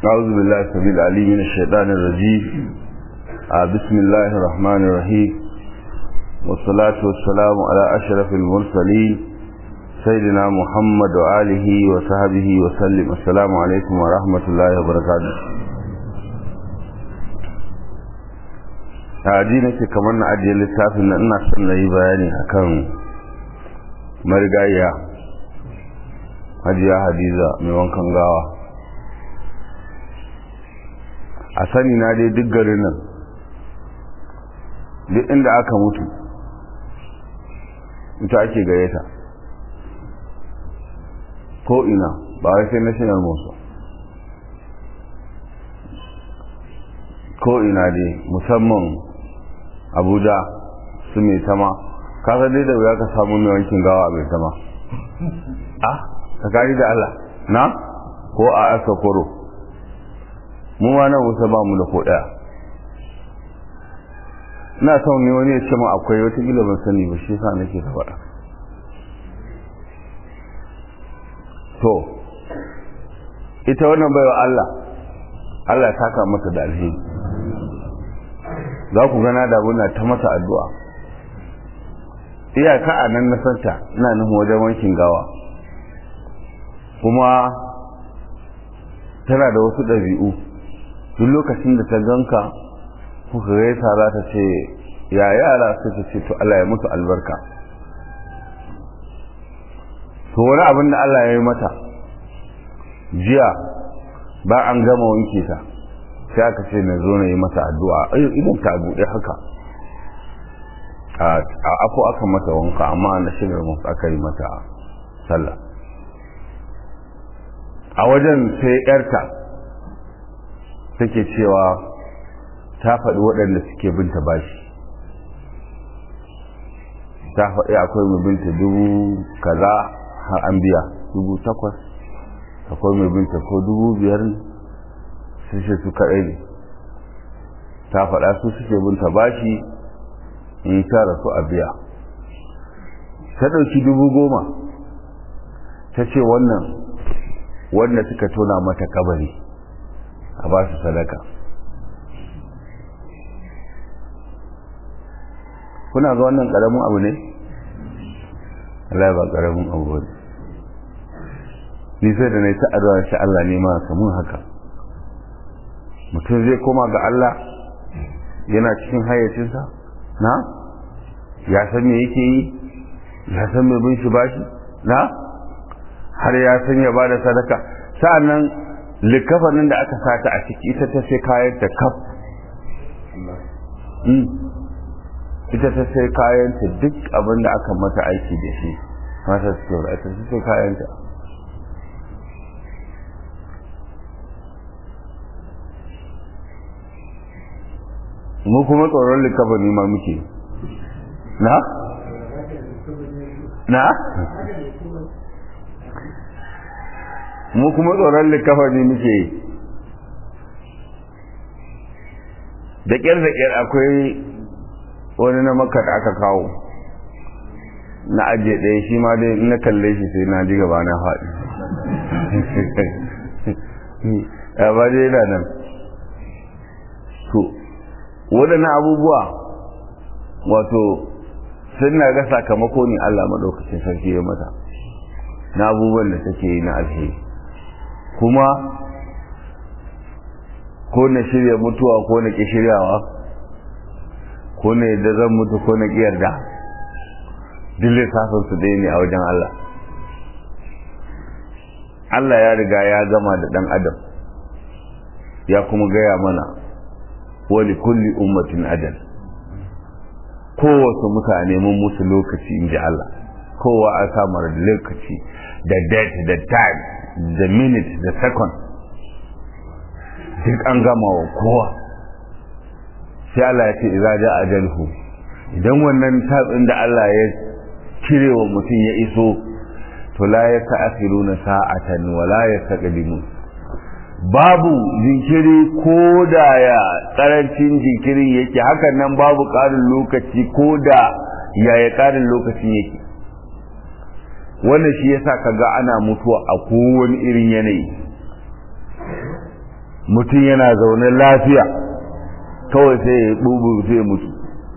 أعوذ بالله السميع العليم من الشيطان الرجيم آه بسم الله الرحمن الرحيم والصلاة والسلام على أشرف المرسلين سيدنا محمد وآله وصحبه وسلم السلام عليكم ورحمة الله وبركاته a nake kamar na ajiye littafin na ina son na yi bayani akan marigayya hajiya hadiza mai wankan gawa a sani na dai duk garin nan duk inda aka mutu ita ake gayyata ko ina ba wai sai national mosque ko ina dai musamman abuja su mai tama kasa dai da wuya ka samu mai wankin gawa mai tama ah tsakani da Allah na ko a aka koro mu ma nan wusa ba mu da ko daya ina son ne wani ya ce mu akwai wata gila ban sani ba shi sa nake ta faɗa to ita wannan baiwa Allah Allah ya saka mata da alheri za ku gana da muna ta masa addu'a iyaka a nan na santa ina nufin wajen wankin gawa kuma tana da wasu ɗabi'u duk lokacin da ta ganka kuka gaisa za ta ce ya yara suka ce to Allah ya musu albarka to wani abin da Allah ya yi mata jiya ba an gama wanke ta sai aka ce na zo na yi masa addu'a idan ta buɗe haka a afo aka mata wanka amma na shigar musu aka yi mata sallah a wajen sai yarta take cewa ta faɗi waɗanda suke binta bashi ta faɗi akwai mai binta dubu kaza har an biya dubu takwas akwai mai binta ko dubu biyar ne sun ce su kaɗai ne ta faɗa su suke binta bashi in ta rasu a biya ta ɗauki dubu goma ta ce wannan wanda suka tona mata kabari a ba su sadaka kuna ga wannan ƙaramin abu ne? Allah ba ƙaramin abu ba ni sai da na yi ta'adwa shi Allah ne ma samun haka mutum zai koma ga Allah yana cikin hayyacinsa na ya san me yake yi ya san me bin shi bashi na har ya san ya bada sadaka sa'annan likafanin da aka sata a ciki ita ta sai kayan ta kaf ita ta sai kayan ta duk abin da aka mata aiki da shi mata su ita ta sai kayan ta mu kuma tsoron likafani ma muke na? na? mu kuma tsoron likafani muke da ƙyar da ƙyar akwai wani na maka da aka kawo na ajiye ɗaya shi ma dai na kalle shi sai na ji gaba na faɗi ya ba dai yana nan to waɗannan abubuwa wato sun na ga sakamako ne Allah maɗaukacin sarki ya mata na abubuwan da take yi na alheri kuma ko na shirya mutuwa ko na ƙi shiryawa ko na yadda zan mutu ko na ƙi yarda duk lissafin su ɗaya ne a wajen Allah Allah ya riga ya gama da ɗan adam ya kuma gaya mana wali kulli ummatin adal kowace mutane mun musu lokaci in ji Allah kowa a samar da lokaci da date da time da minute da second duk an gama wa kowa sai Allah ya ce idza ja ajalhu idan wannan tabin da Allah ya cire wa mutum ya iso to la yasta'khiruna sa'atan wa la yastaqdimun babu jinkiri ko da ya karancin jinkirin yake hakan nan babu ƙarin lokaci ko da yaya ƙarin lokacin yake wannan shi yasa kaga ana mutuwa a kowane irin yanayi mutum yana zaune lafiya kawai sai ya bubu sai ya mutu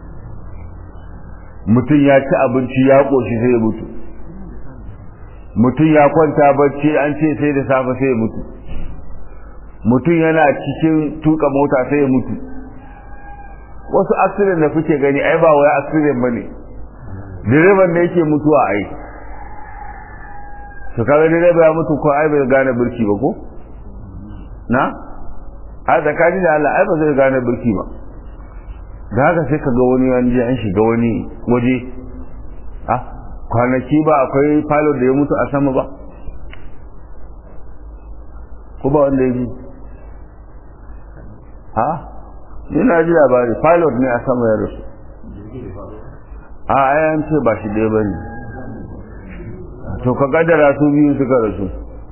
mutum ya ci abinci ya ƙoshi sai ya mutu mutum ya kwanta bacci an ce sai da safe sai ya mutu mutum yana cikin tuka mota sai ya mutu wasu accident da kuke gani ai ba wai accident bane direban da yake mutuwa ai to kaga direba ya mutu ko ai bai gane birki ba ko na a tsakani da Allah ai ba zai gane birki ba da haka sai ka ga wani an je an shiga wani waje ah kwanaki ba akwai pilot da ya mutu a sama ba ko ba wanda ya ji ha ina ji labari pilot ne a sama ya rasu a ayan ce ba shi ɗaya ba ne to ka kaddara su biyu suka rasu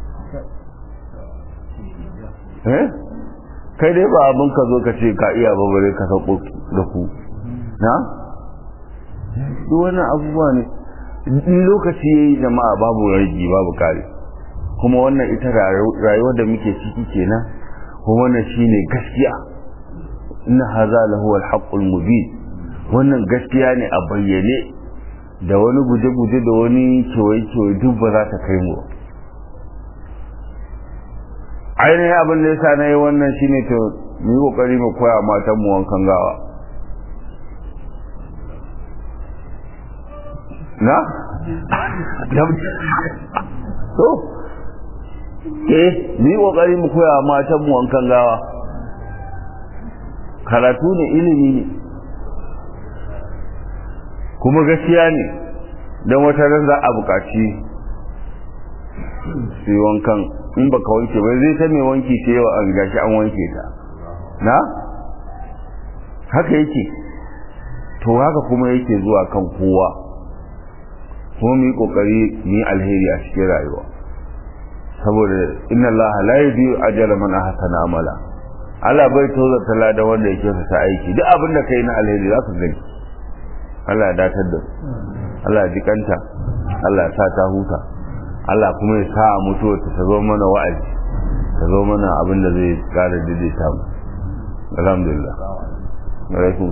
eh kai dai ba abin ka zo ka ce ka iya ba bare ka sako da ku na duk wannan abubuwa ne in lokaci yayi jama'a babu ragi babu kare kuma wannan ita rayuwar da muke ciki kenan kuma wannan shine gaskiya inna hadha lahu al-haqqul mubin wannan gaskiya ne a bayyane da wani guje-guje da wani kewaye-kewaye duk ba za ta kai mu ainihin abin da yasa na yi wannan shine to mu yi kokari mu koya matan mu wankan gawa na so eh mu yi kokari mu koya matan mu wankan gawa karatu ne ilimi ne kuma gaskiya ne don wata ran za a buƙaci su yi wankan in baka wanke ba zai ta mai wanki ce yau an gashi an wanke ta na haka yake to haka kuma yake zuwa kan kowa kuma mu yi kokari mu yi alheri a cikin rayuwa saboda inna allaha la yudhi'u ajra man ahsana amala Allah bai toza tala da wanda yake sa aiki duk abin da kai na alheri za ka gani Allah ya datar da Allah ya jikanta Allah ya sa ta huta Allah kuma ya sa mutuwa ta zo mana wa'azi ta zo mana abin da zai kara daidaita mu alhamdulillah alaikum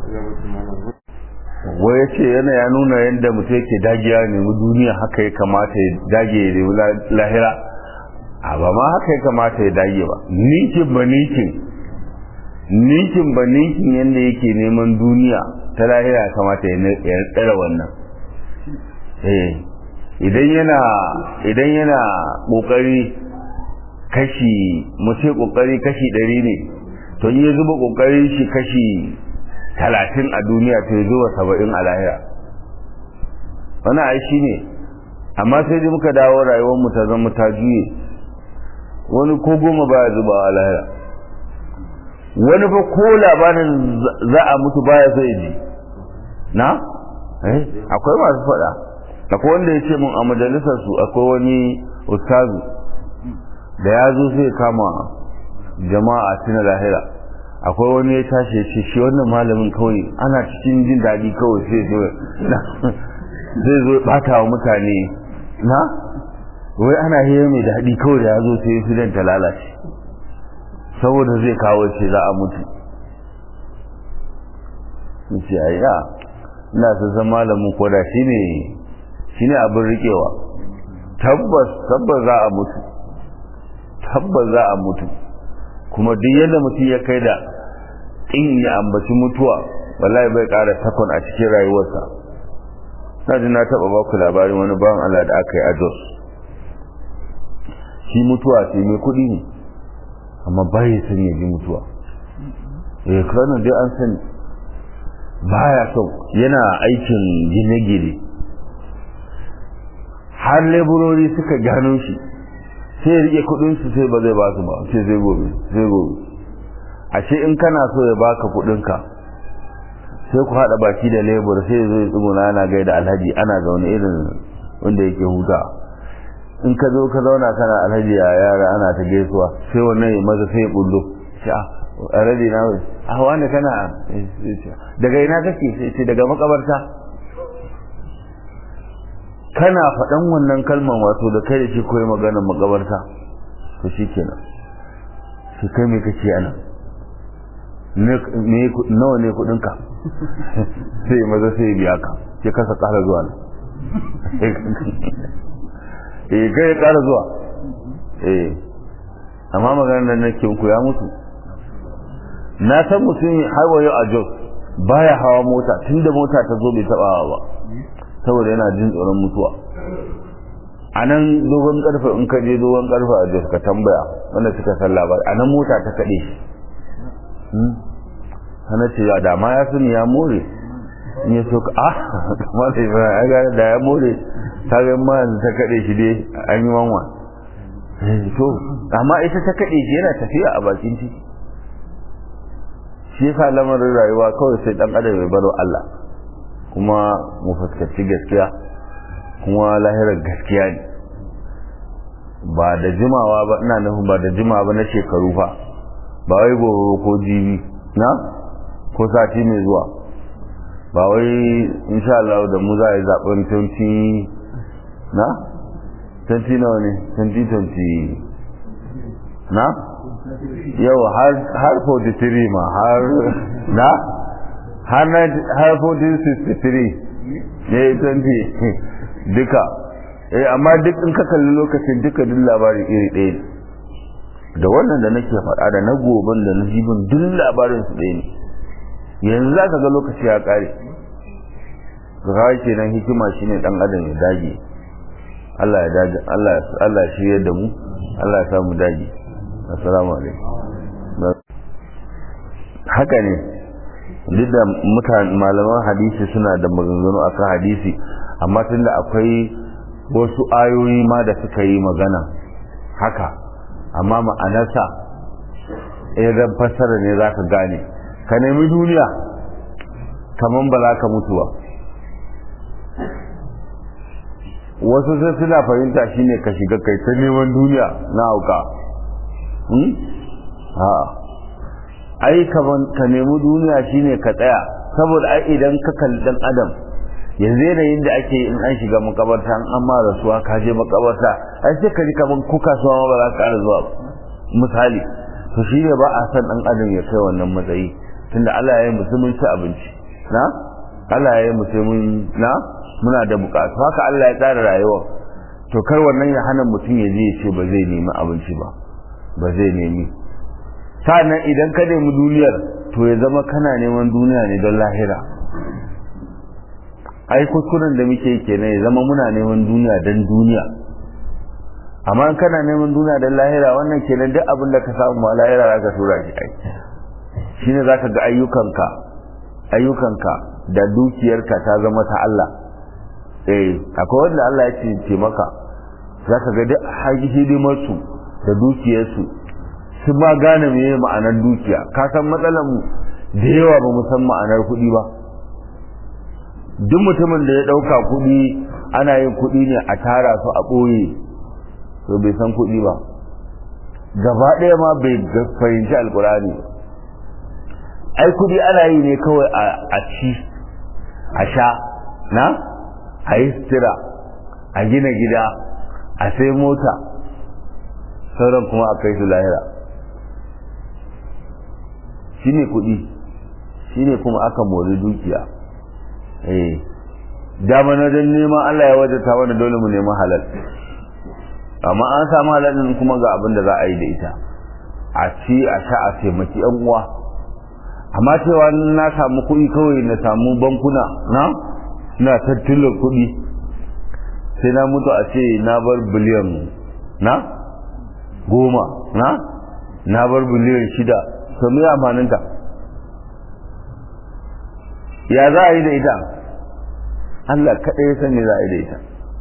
wai yace yana ya nuna yadda mutum yake dagiya ne mu duniya haka ya kamata ya dage ya nemi lahira a ba ma haka ya kamata ya dage ba nikin ba nikin nikin ba nikin yadda yake neman duniya ta lahira ya kamata ya tsara wannan eh idan yana idan yana kokari kashi mu ce kokari kashi ɗari ne to in ya zuba kokarin shi kashi talatin a duniya to ya zuba saba'in a lahira wani ai shi ne amma sai dai muka dawo rayuwar mu ta zama ta juye wani ko goma baya zuba a lahira wani fa ko labarin za a mutu baya sai ji na eh akwai masu faɗa akwai wanda ya ce mun a majalisar su akwai wani ustazu da ya zo sai kama jama'a tuna lahira akwai wani ya tashi ya ce shi wannan malamin kawai ana cikin jin daɗi kawai sai zo zai zo bata wa mutane na wai ana hira mai daɗi kawai da ya zo sai fidan ta lalace saboda zai kawo ce za a mutu ce a ya ina san malamin koda shi ne shi ne abin riƙewa tabbas tabbas za a mutu tabbas za a mutu kuma duk yadda mutum ya kai da in ya ambaci mutuwa wallahi bai ƙara takon a cikin rayuwarsa na ji na taɓa ba ku labarin wani bawan Allah da aka yi a Jos shi mutuwa ce mai kuɗi ne amma bai son ya ji mutuwa eh kwanan dai an sani baya son yana aikin gine-gine har leburori suka gano shi sai ya rike kudinsu sai ba zai ba su ba sai zai gobe sai gobe ashe in kana so ya baka kudinka sai ku hada baki da lebur sai zo ya tsuguna ana gaida alhaji ana zaune irin wanda yake huta in ka zo ka zauna kana alhaji a yara ana ta gaisuwa sai wannan ya maza sai ya bullo sai a alhaji na wai a wani kana daga ina kake sai ce daga makabarta kana faɗan wannan kalmar wato da kai da shi koyi maganar makabarta to shi kenan shi kai me kake ana nawa ne kudinka sai maza sai biya ka sai kasa kara zuwa nan eh kai kara zuwa eh amma maganar nan nake ku ya mutu na san mutum har wayo a Jos baya hawa mota tunda mota ta zo bai taba ba saboda yana jin tsoron mutuwa a nan dogon karfe in ka je dogon karfe a Jos ka tambaya wanda suka san labari a nan mota ta kaɗe shi hana ce ya dama ya sani ya more in ya so ka ah kamar da ya ga da ya more ta ga ma ta kaɗe shi dai an yi wanwa to amma ita ta kaɗe shi yana tafiya a bakin titi shi yasa lamarin rayuwa kawai sai dan adam ya baro Allah kuma mu fuskanci gaskiya kuma lahirar gaskiya ne ba da jimawa ba ina nufin ba da jimawa ba na shekaru fa ba wai gobe ko jibi na ko sati mai zuwa ba wai insha Allah da mu za a yi zaben 20 na 20 nawa ne 2020 na yau har 43 ma har na har 1463 ne 20 duka eh amma duk in ka kalli lokacin duka duk labari iri ɗaya ne da wannan da nake faɗa da na goban da na jibin duk labarin su ɗaya ne yanzu za ka ga lokaci ya ƙare ga kawai kenan hikima shine ɗan adam ya dage Allah ya dage Allah Allah ya shirye da mu Allah ya samu dage assalamu alaikum haka ne duk da mutane malaman hadisi suna da maganganu akan hadisi amma tunda akwai wasu ayoyi ma da suka yi magana haka amma ma'anarsa idan fassara ne za ka gane ka nemi duniya kaman ba za ka mutu ba wasu sai suna fahimta shine ka shiga kai ta neman duniya na hauka ai kaman ka nemi duniya shine ka tsaya saboda ai idan ka kalli dan adam yanzu yanayin da ake in an shiga makabarta an amma rasuwa ka je makabarta ai sai ka ji kaman ko kasuwa ma ba za ka ƙara zuwa misali to shi ne ba a san dan adam ya kai wannan matsayi tunda Allah ya yi musulmin ci abinci na Allah ya yi musulmin na muna da bukatu haka Allah ya tsara rayuwa to kar wannan ya hana mutum ya je ya ce ba zai nemi abinci ba ba zai nemi sa'annan idan ka nemi duniyar to ya zama kana neman duniya ne don lahira ai kuskuren da muke kenan ya zama muna neman duniya don duniya amma in kana neman duniya don lahira wannan kenan duk abin da ka samu ma lahira za ka tura shi ai shine za ka ga ayyukanka ayyukanka da dukiyarka ta zama ta Allah eh akwai wanda Allah ya ce ce maka za ka ga duk hidimarsu da dukiyarsu su ma gane meye ma'anar dukiya ka san matsalar mu da yawa ba mu san ma'anar kuɗi ba duk mutumin da ya ɗauka kuɗi ana yin kuɗi ne a tara su a ɓoye to bai san kuɗi ba gaba ɗaya ma bai fahimci alkurani ai kuɗi ana yi ne kawai a ci a sha na a yi sutura a gina gida a sai mota sauran kuma a kai su lahira shi ne kuɗi shi ne kuma aka mori dukiya eh dama na don neman Allah ya wajata wanda dole mu neman halal amma an samu halalin kuma ga abin da za a yi da ita a ci a sha a taimaki yan uwa amma cewa na samu kuɗi kawai na samu bankuna na na tattalin kuɗi sai na mutu a ce na bar biliyan na goma na na bar biliyan shida to me amfaninta ya za a yi da ita Allah kaɗai ya sani za a yi da ita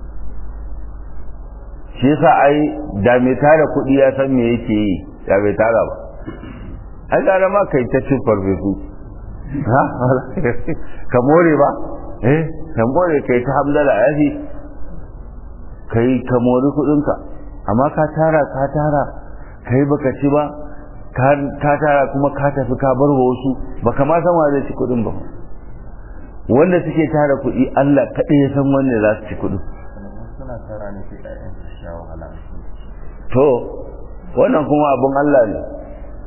shi yasa ai da mai tara kuɗi ya san me yake yi ya bai tara ba ai gara ma kai ta cin farfesu ha ka more ba eh ka more kai ta hamdala ya fi kai ka mori kuɗinka amma ka tara ka tara kai baka ci ba ka tara kuma ka tafi ka bar wasu baka ma san wa zai ci kuɗin ba wanda suke tara kuɗi Allah kaɗai ya san wanda za su ci kuɗin suna tara ne sai ƴaƴan su sha wahala to wannan kuma abin Allah ne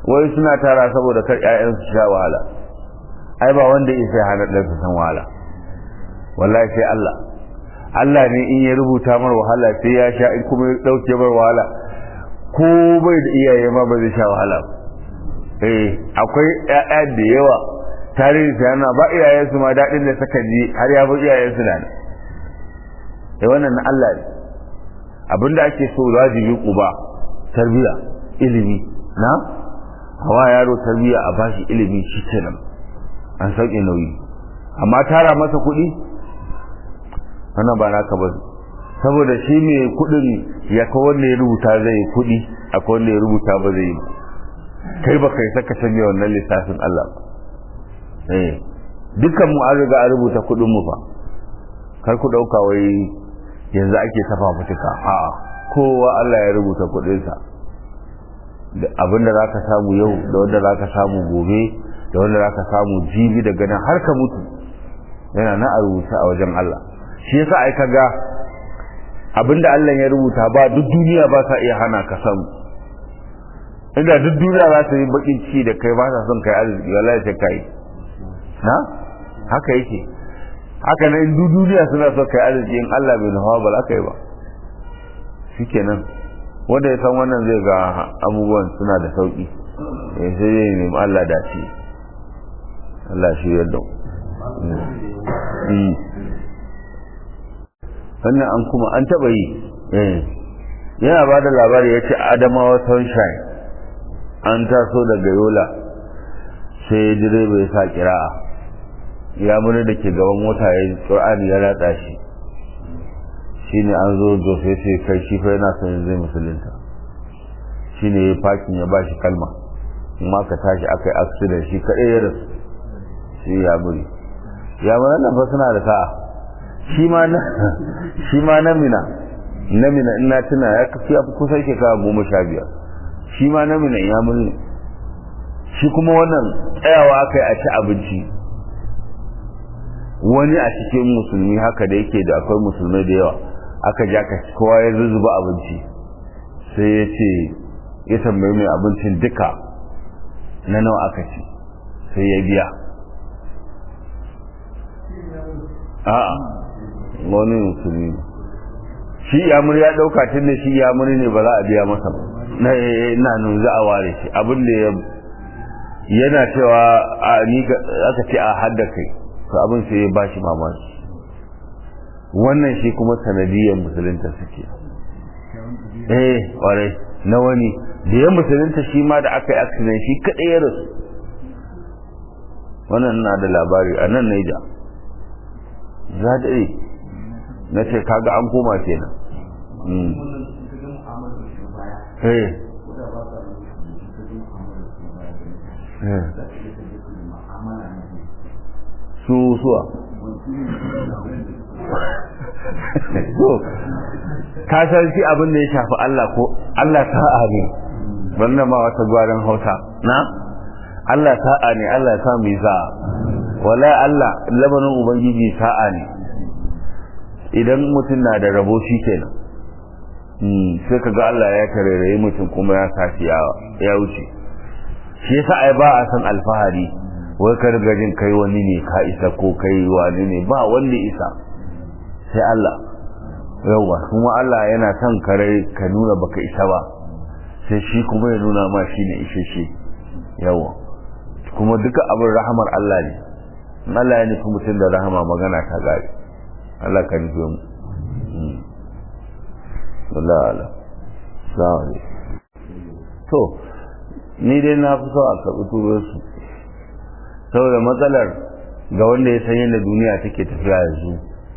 wai suna tara saboda kar ƴaƴan su sha wahala ai ba wanda ya sai hana ɗansa san wahala wallahi sai Allah Allah ne in ya rubuta mar wahala sai ya sha in kuma ya ɗauke mar wahala ko bai da iyaye ma ba zai sha wahala eh akwai ƴaƴa da yawa tarihi sai yana ba iyayensu ma daɗin da suka ji har ya bi iyayensu da nan eh wannan na Allah ne abinda ake so wajibi uba tarbiya ilimi na hawa yaro tarbiya a bashi ilimi shi kenan an sauke nauyi amma tara masa kuɗi wannan ba naka ba saboda shi ne kuɗin ya ka wanda ya rubuta zai kuɗi akwai wanda ya rubuta ba zai yi kai ba kai saka canje wannan lissafin Allah ba eh dukkan mu an riga an rubuta kuɗin mu fa kar ku ɗauka wai yanzu ake tafa mutuka a kowa Allah ya rubuta kuɗinsa da abin da zaka samu yau da wanda zaka samu gobe da wanda zaka samu jibi daga nan har ka mutu yana na a rubuta a wajen Allah shi yasa ai kaga abin da Allah ya rubuta ba duk duniya ba sa iya hana ka samu inda duk duniya za ta yi bakin ciki da kai ba sa son kai arziki wallahi sai kai na haka yake haka nan in duk duniya suna so kai arziki in Allah bai nufa ba za ka yi ba shikenan wanda ya san wannan zai ga abubuwan suna da sauki eh sai ya nemi Allah dace Allah shi yadda wannan an kuma an taba yi yana ba da labari ya ce adamawa sunshine an taso daga yola sai direba ya sa kira'a ya muni da ke gaban mota ya ƙur'ani ya ratsa shi shi ne an zo jofe sai kai shi fa yana son zai musulunta shi ne ya fakin ya ba shi kalma amma ka tashi aka yi accident shi kaɗai ya rasu shi ya muri ya mana nan fa suna da sa'a shi ma na shi ma na mina na mina ina tuna ya kafi ya kusan shekara goma sha biyar shi ma na mina ya muri shi kuma wannan tsayawa aka yi a ci abinci wani a cikin musulmi haka da yake da akwai musulmai da yawa aka ja ka kowa ya zuzuba abinci sai ya ce ya tambayi mai abincin duka na nawa aka ci sai ya biya a'a wani musulmi shi yamur ya dauka tun da shi yamuri ne ba za a biya masa ba na ina nun za a ware shi abin da ya yana cewa a ni aka ce a hadda kai to abin sai ya bashi mamaki wannan shi kuma sanadiyar musulunta suke eh kwarai na wani da ya musulunta shi ma da aka yi accident shi kaɗai ya rasu wannan na da labari a nan naija za da na ce kaga an koma kenan eh su suwa ka san shi abin da ya shafi Allah ko Allah sa'a ne wannan ma wata gwaran hausa na Allah sa'a ne Allah ya sa mu sa'a wala Allah lamarin ubangiji sa'a ne idan mutum na da rabo shi kenan sai ka ga Allah ya karerayi mutum kuma ya sashi ya wuce shi yasa ai ba a san alfahari wai ka riga jin kai wani ne ka isa ko kai wani ne ba wanda isa sai Allah yawa kuma Allah yana son kare ka nuna baka isa ba sai shi kuma ya nuna ma shi ne ishe shi yawa kuma duka abin rahamar Allah ne Allah ya nufi mutum da rahama magana ta gari Allah ka nufi mu Allah Allah sa'ali to ni dai na fi so a karɓi turosu saboda matsalar ga wanda ya san yadda duniya take tafiya yanzu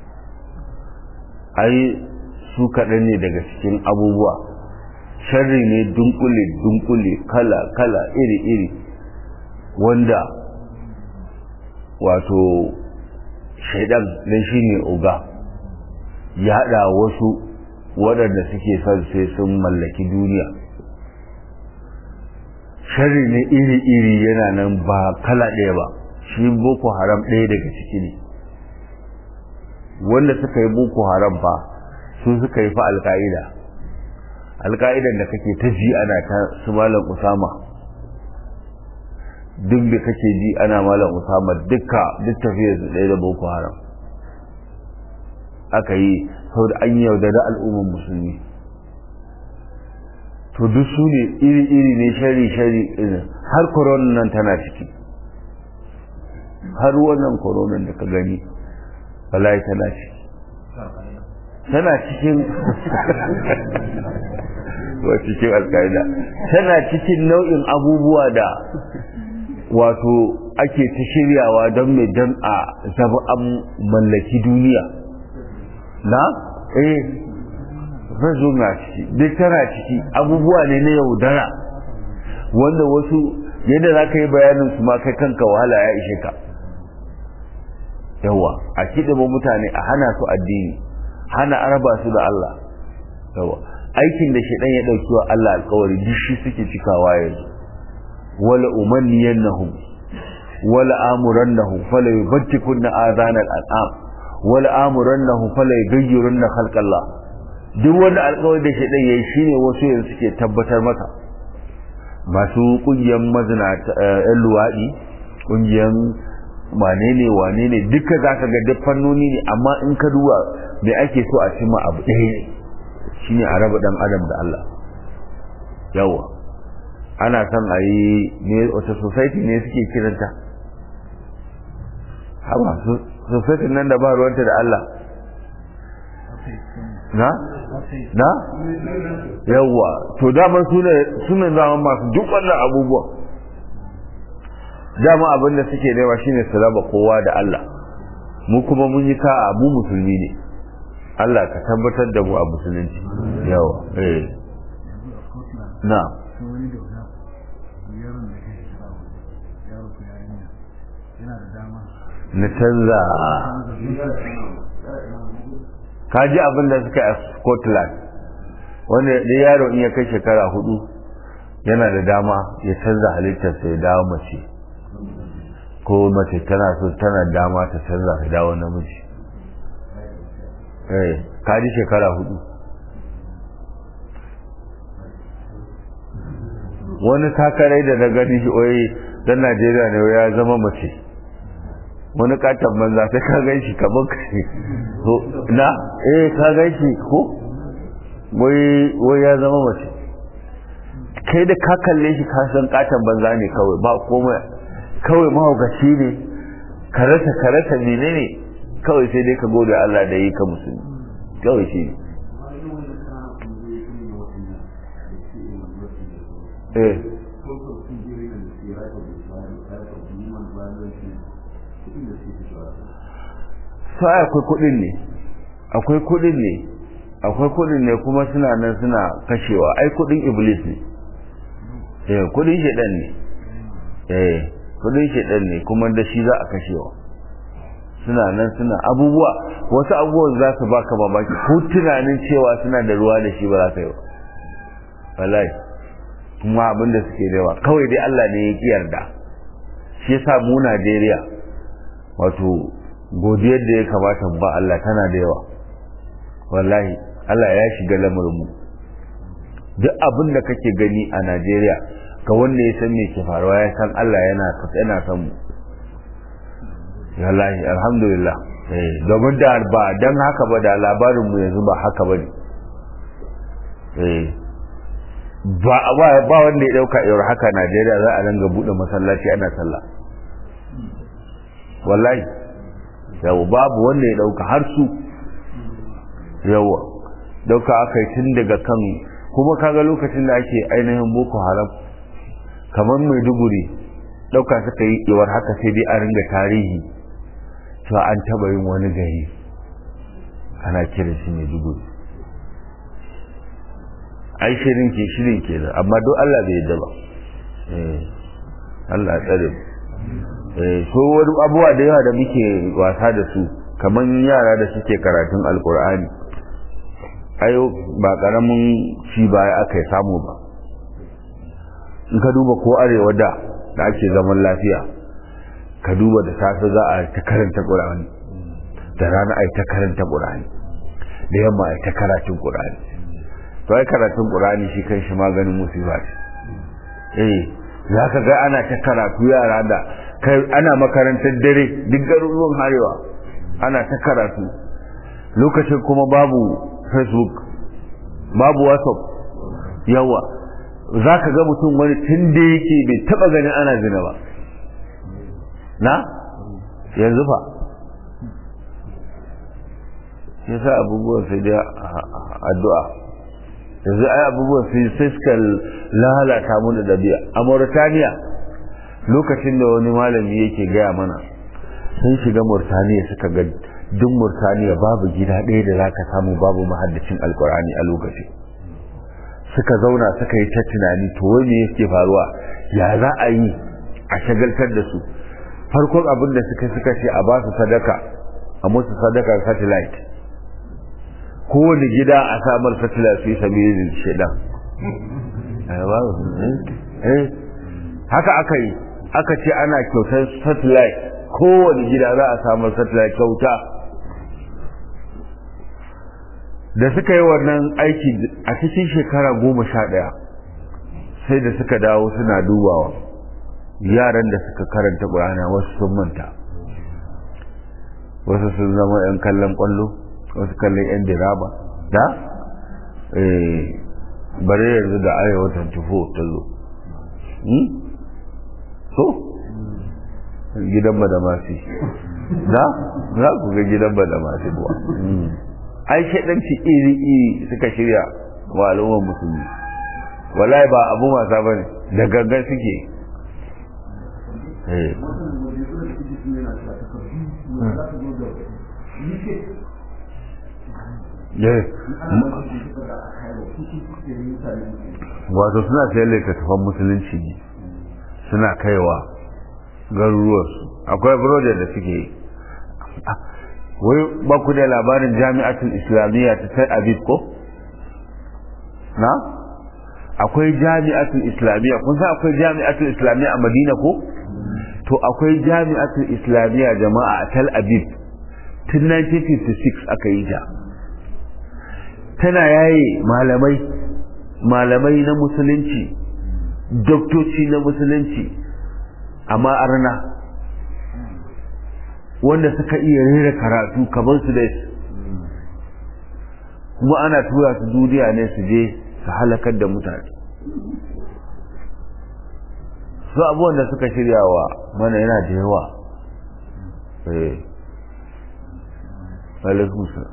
ai su kaɗan ne daga cikin abubuwa sharri ne dunkule dunkule kala kala iri iri wanda wato shaidan dan shi ne oga ya haɗa wasu waɗanda suke son sai sun mallaki duniya sharri ne iri-iri yana nan ba kala ɗaya ba shi boko haram ɗaya daga ciki ne wanda suka yi boko haram fa su suka yi fa alka'ida alka'idan da kake ta ji ana ta su malam usama duk da kake ji ana malam usama dukka duk tafiyar su ɗaya da boko haram aka yi saboda an yaudari al'ummar musulmi to duk su ne iri-iri ne shari-shari har koronan nan tana ciki har wannan koronan da ka gani wallahi tana ciki tana cikin wa cikin alƙa'ida tana cikin nau'in abubuwa da wato ake ta shiryawa don mai don a zama an mallaki duniya na eh razo na ciki duk tana ciki abubuwa ne na yaudara wanda wasu yadda za ka yi bayanin su ma kai kanka wahala ya ishe ka yawa a kiɗima mutane a hana su addini hana araba su da Allah yawa aikin da shaidan ya ɗauki wa Allah alkawari duk shi suke cikawa yanzu wala umanniyannahum wala amurannahum fala yubtikunna adhanal an'am wala amurannahum fala yughayyirunna khalqallah duk wanda alkawari da shaidan yayi shine wasu yanzu suke tabbatar maka masu kungiyar mazina yan luwaɗi kungiyar wane ne wane ne duka za ka ga duk fannoni ne amma in ka duba me ake so a cimma abu ɗaya ne shine a raba ɗan adam da Allah yawa ana son a yi ne wata society ne suke kiranta haba society nan da ba ruwanta da Allah na na yawa to daman sune zaman masu duk wannan abubuwan dama abin da suke nema shine su raba kowa da Allah mu kuma mun yi ka abu musulmi ne Allah ka tabbatar da mu a musulunci yawa eh na na canza ka ji abin da suka a Scotland wanda da yaro in ya kai shekara hudu yana da dama ya canza halittarsa ya dawo mace ko mace tana so tana dama ta canza ta dawo namiji eh kaji shekara hudu wani takarai da na gani shi oyi dan Najeriya ne ya zama mace wani katon banza sai ka gan shi kamar kai na eh ka gan shi ko wai ya zama mace kai da ka kalle shi ka san katon banza ne kawai ba komai kawai mahaukaci ne karata karata mene ne kawai sai dai ka gode Allah da yi ka musulmi kawai shi ne eh sai akwai kudin ne akwai kudin ne akwai kudin ne kuma suna nan suna kashewa ai kudin iblis ne eh kudin shedan ne eh kudin shedan ne kuma da shi za a kashewa suna nan suna abubuwa wasu abubuwan za su baka mamaki ko tunanin cewa suna da ruwa da shi ba za ka yi ba wallahi kuma abin da suke da yawa kawai dai Allah ne ya yarda shi yasa mu Najeriya wato godiyar da ya kamata ba Allah tana da yawa wallahi Allah ya shiga lamarin mu duk abin da kake gani a Najeriya ka wanda ya san me ke faruwa ya san Allah yana yana san mu wallahi alhamdulillah eh domin da ba dan haka ba da labarin mu yanzu ba haka bane eh ba ba ba wanda ya dauka yau haka Najeriya za a ranga bude masallaci ana sallah wallahi yawa babu wanda ya dauka har su yawa dauka akai tun daga kan kuma kaga lokacin da ake ainihin boko haram kamar maiduguri dauka suka yi iwar haka sai dai a ringa tarihi to an taba yin wani gari ana kira shi maiduguri ai shirin ke shirin ke da amma don Allah bai yadda ba Allah tsare eh so wani abubuwa da yawa da muke wasa da su kamar yara da suke karatun alkur'ani ayo ba karamin ci baya aka yi samu ba in ka duba ko arewa da da ake zaman lafiya ka duba da safe za a ta karanta qur'ani da rana a ta karanta qur'ani da yamma a ta karatun qur'ani to ai karatun qur'ani shi kan shi maganin musiba ce eh za ka ga ana ta karatu yara da kai ana makarantar dare duk garuruwan harewa ana ta karatu lokacin kuma babu facebook babu whatsapp yawa za ka ga mutum wani tun da yake bai taba ganin ana zina ba na yanzu fa ya sa abubuwan sai da addu'a yanzu ai abubuwan sai sai suka lalata mu da dabi'a a Mauritania lokacin da wani malami yake gaya mana sun shiga Mauritania suka ga duk Mauritania babu gida ɗaya da zaka samu babu mahaddacin alkur'ani a lokacin suka zauna suka yi ta tunani to wai me yake faruwa ya za a yi a shagaltar da su farkon abin da suka suka ce a ba su sadaka a musu sadakar satellite kowane gida a samar satellite fi sabilin shedan haka aka yi aka ce ana kyautar satellite kowane gida za a samar satellite kyauta da suka yi wannan aiki a cikin shekara goma sha ɗaya sai da suka dawo suna dubawa yaran da suka karanta ƙur'ana wasu sun manta wasu sun zama 'yan kallon ƙwallo wasu kallon 'yan diraba da bare yanzu da arewa 24 ta zo so gidan badamasi za za ku ga gidan badamasi buwa ai shaɗanci iri-iri suka shirya wa al'ummar musulmi wallahi ba abu wasa ba ne da gangan suke wato suna sayar littattafan musulunci ne suna kaiwa garuruwarsu akwai broder da suke yi wai ba ku da labarin jami'atul islamiyya ta sai abid ko na akwai jami'atul islamiyya kun san akwai jami'atul islamiyya a madina ko to akwai jami'atul islamiyya jama'a a tel aviv tun 1956 aka yi ta tana yaye malamai malamai na musulunci doktoci na musulunci amma arna wanda suka iya rera karatu kamar su da kuma ana tura su duniya ne su je su halakar da mutane su abubuwan da suka shiryawa mana yana da yawa eh alaikun sa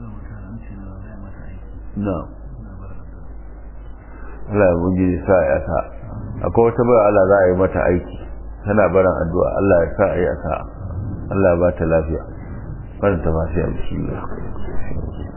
na Allah ya bugi sa ya sa akwai wata bai Allah za a yi mata aiki tana barin addu'a Allah ya sa a yi a sa'a Allah ba ta lafiya faranta masu yi bismillah